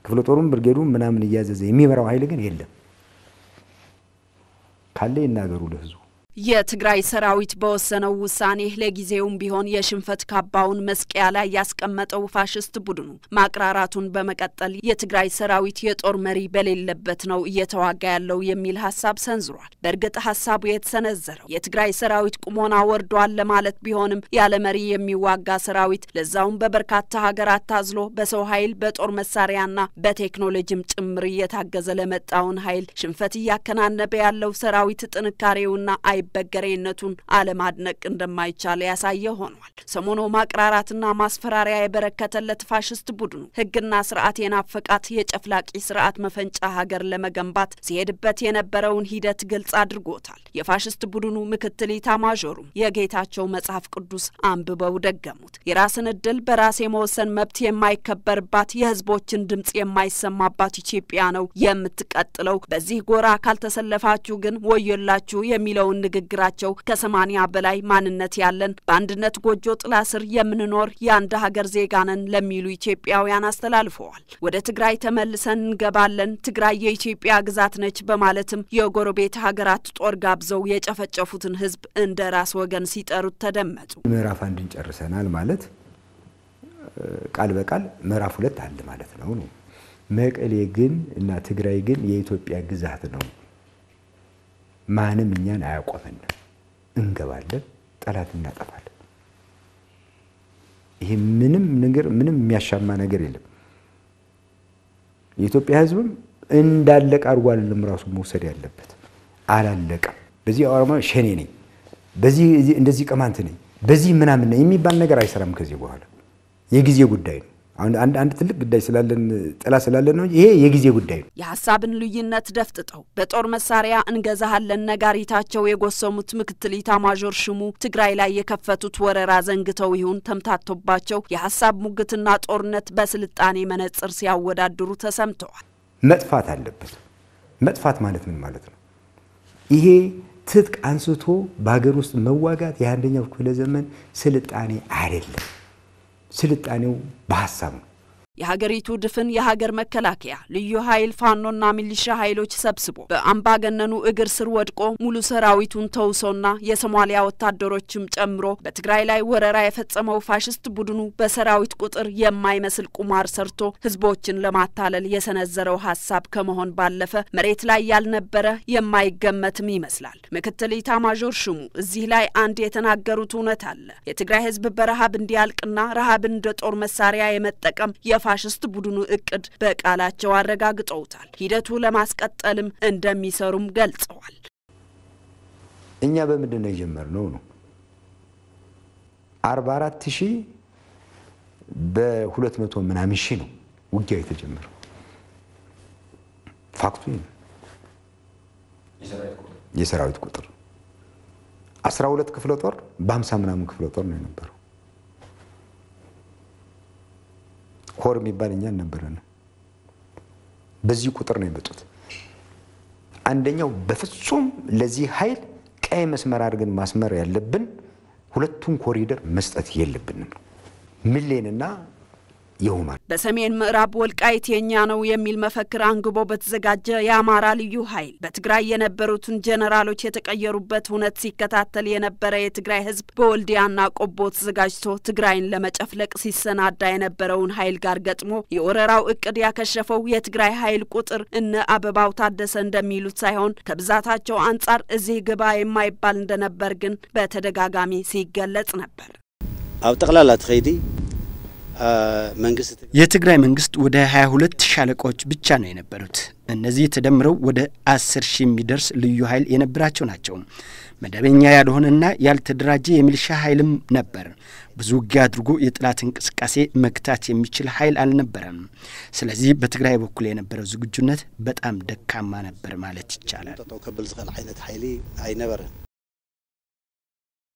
ክፍለ ጦሩም ብርጌዱም ምናምን እያዘዘ የሚመራው ኃይል ግን የለም። ካለ ይናገሩ ለህዝቡ። የትግራይ ሰራዊት በወሰነው ውሳኔ ለጊዜውም ቢሆን የሽንፈት ካባውን መስቀያ ላይ ያስቀመጠው ፋሽስት ቡድኑ ማቅራራቱን በመቀጠል የትግራይ ሰራዊት የጦር መሪ በሌለበት ነው እየተዋጋ ያለው የሚል ሀሳብ ሰንዝሯል። በእርግጥ ሀሳቡ የተሰነዘረው የትግራይ ሰራዊት ቁሞና ወርዷል ለማለት ቢሆንም ያለ መሪ የሚዋጋ ሰራዊት ለዛውም በበርካታ ሀገራት ታዝሎ በሰው ኃይል በጦር መሳሪያና በቴክኖሎጂም ጭምር እየታገዘ ለመጣውን ኃይል ሽንፈት እያከናነበ ያለው ሰራዊት ጥንካሬውና አይ በገሬነቱን አለማድነቅ እንደማይቻል ያሳየ ሆኗል። ሰሞኑ ማቅራራትና ማስፈራሪያ የበረከተለት ፋሽስት ቡድኑ ሕግና ስርዓት የናፈቃት የጨፍላቂ ስርዓት መፈንጫ ሀገር ለመገንባት ሲሄድበት የነበረውን ሂደት ግልጽ አድርጎታል። የፋሽስት ቡድኑ ምክትል ኢታማዦሩም የጌታቸው መጽሐፍ ቅዱስ አንብበው ደገሙት። የራስን እድል በራስ የመወሰን መብት የማይከበርባት የህዝቦችን ድምጽ የማይሰማባት ኢትዮጵያ ነው የምትቀጥለው። በዚህ ጎራ ካልተሰለፋችሁ ግን ወዮላችሁ የሚለውን ንግግራቸው ከሰማኒያ በላይ ማንነት ያለን በአንድነት ጎጆ ጥላ ስር የምንኖር የአንድ ሀገር ዜጋ ነን ለሚሉ ኢትዮጵያውያን አስተላልፈዋል። ወደ ትግራይ ተመልሰን እንገባለን፣ ትግራይ የኢትዮጵያ ግዛት ነች በማለትም የጎረቤት ሀገራት ጦር ጋብዘው የጨፈጨፉትን ህዝብ እንደ ራስ ወገን ሲጠሩት ተደመጡ። ምዕራፍ አንድን ጨርሰናል ማለት ቃል በቃል ምዕራፍ ሁለት አለ ማለት ነው ነው መቀሌ ግን እና ትግራይ ግን የኢትዮጵያ ግዛት ነው ማንም እኛን አያቆመንም። እንገባለን፣ ጠላት እናጠፋለን። ይሄ ምንም ነገር ምንም የሚያሻማ ነገር የለም። የኢትዮጵያ ህዝብም እንዳለቀ አድርጎ አይደለም ራሱ መውሰድ ያለበት። አላለቀም። በዚህ ኦሮሞ ሸኔ ነኝ፣ በዚህ እንደዚህ ቅማንት ነኝ፣ በዚህ ምናምን ነኝ የሚባል ነገር አይሰራም። ከዚህ በኋላ የጊዜ ጉዳይ ነው። አንድ አንድ ትልቅ ጉዳይ ስላለን ጥላ ስላለን ነው። ይሄ የጊዜ ጉዳይ ነው። የሀሳብን ልዩነት ደፍጥጠው በጦር መሳሪያ እንገዛሃለን ነጋሪታቸው የጎሰሙት ምክትል ኢታማዦር ሹሙ ትግራይ ላይ የከፈቱት ወረራ ዘንግተው ይሁን ተምታቶባቸው የሀሳብ ሙግትና ጦርነት በስልጣኔ መነጽር ሲያወዳድሩ ተሰምተዋል። መጥፋት አለበት። መጥፋት ማለት ምን ማለት ነው? ይሄ ትጥቅ አንስቶ በሀገር ውስጥ መዋጋት የአንደኛው ክፍለ ዘመን ስልጣኔ አይደለም። ስልጣኔው በሀሳብ ነው። የሀገሪቱ ድፍን የሀገር መከላከያ ልዩ ኃይል ፋኖና ሚሊሻ ኃይሎች ሰብስቦ በአምባገነኑ እግር ስር ወድቆ ሙሉ ሰራዊቱን ተውሶና የሶማሊያ ወታደሮችም ጨምሮ በትግራይ ላይ ወረራ የፈጸመው ፋሽስት ቡድኑ በሰራዊት ቁጥር የማይመስል ቁማር ሰርቶ ህዝቦችን ለማታለል የሰነዘረው ሀሳብ ከመሆን ባለፈ መሬት ላይ ያልነበረ የማይገመትም ይመስላል። ምክትል ኢታማዦር ሹሙ እዚህ ላይ አንድ የተናገሩት እውነት አለ። የትግራይ ህዝብ በረሃብ እንዲያልቅና ረሃብን እንደ ጦር መሳሪያ የመጠቀም ፋሽስት ቡድኑ እቅድ በቃላቸው አረጋግጠውታል። ሂደቱ ለማስቀጠልም እንደሚሰሩም ገልጸዋል። እኛ በምንድን ነው የጀመርነው ነው አርባ አራት ሺህ በሁለት መቶ ምናምን ሺህ ነው ውጊያው የተጀመረው። ፋክቱ የሰራዊት ቁጥር አስራ ሁለት ክፍለ ጦር በሀምሳ ምናምን ክፍለ ጦር ነው የነበረው። ኮር የሚባል እኛ አልነበረንም። በዚህ ቁጥር ነው የመጡት። አንደኛው በፍጹም ለዚህ ኃይል ቀይ መስመር አድርገን ማስመር ያለብን ሁለቱን ኮሪደር መስጠት የለብንም ሚሌንና ይሁማል በሰሜን ምዕራብ ወልቃይት የኛ ነው የሚል መፈክር አንግቦ በተዘጋጀ የአማራ ልዩ ኃይል በትግራይ የነበሩትን ጀኔራሎች የተቀየሩበት እውነት ሲከታተል የነበረ የትግራይ ሕዝብ በወልዲያና ቆቦ ተዘጋጅቶ ትግራይን ለመጨፍለቅ ሲሰናዳ የነበረውን ኃይል ጋር ገጥሞ የወረራው እቅድ ያከሸፈው የትግራይ ኃይል ቁጥር እነ አበባው ታደሰ እንደሚሉት ሳይሆን ከብዛታቸው አንጻር እዚህ ግባ የማይባል እንደነበር ግን በተደጋጋሚ ሲገለጽ ነበር። ኣብ ጠቅላላ ትኸይዲ መንግስት የትግራይ መንግስት ወደ 22 ሻለቃዎች ብቻ ነው የነበሩት። እነዚህ ተደምረው ወደ 10 ሺህ የሚደርስ ልዩ ኃይል የነበራቸው ናቸው። መደበኛ ያልሆነና ያልተደራጀ የሚሊሻ ኃይልም ነበር። ብዙ ውጊያ አድርጎ የጠላት እንቅስቃሴ መግታት የሚችል ኃይል አልነበረም። ስለዚህ በትግራይ በኩል የነበረው ዝግጁነት በጣም ደካማ ነበር ማለት ይቻላል። ጠጠው ከብል ዝኽእል ዓይነት ሓይሊ ኣይነበረን